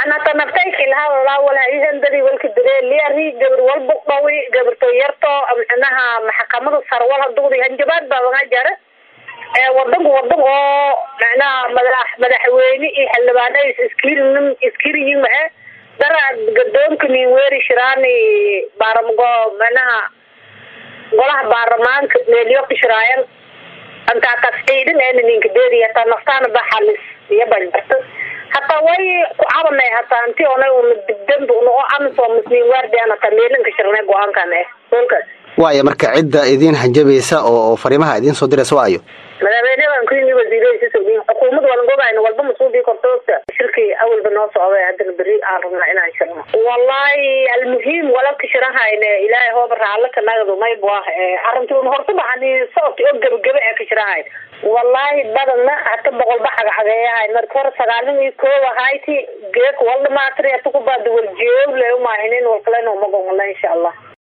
anata naftaykilaha walaihandadi walka dareeliari gabar walba dhawi gabarto yarto micnaha maxkamada sarwal hadugdi hanjabaad baa waga jara wadanku wadan oo micnaha madax madaxweyne iyo xildhibaana iskirinin iskiriyin mae dara gadoonka nin weeri shiraani baaramago micnaha golaha baarlamaanka meelyo kashiraayan antaa kas ciidan eena ninka deedi hataa naftaana ba xalis iyo banjarta hataa way ku cabanay hataa inti ona una dibdanba una oo amiso musliin waardian hataa meelin kashirnay go-aankan eh holkaas waaya marka cidda idiin hanjabaysa oo fariimaha idiin soo diraysa waayo madaxweyne baan ku yimi wasiiradiisa sogin xukuumad walan gogayno walba masuubii kortoosta shirkii awalba noo socday haddana beri aan rabnaa inaan shirno wallahi almuhiim walabka shirahayne ilaahay hooba raalla ka nagdo maybu ah arrintii un horta baxani socodki oo gebagebe ee ka shirahayn wallahi badana hata boqolba cagcageeyahay marka hore sagaalin iyo koob ahayti geek waldhamaatri hata ku baada waljeew le umahinin walkalena umagongala insha allah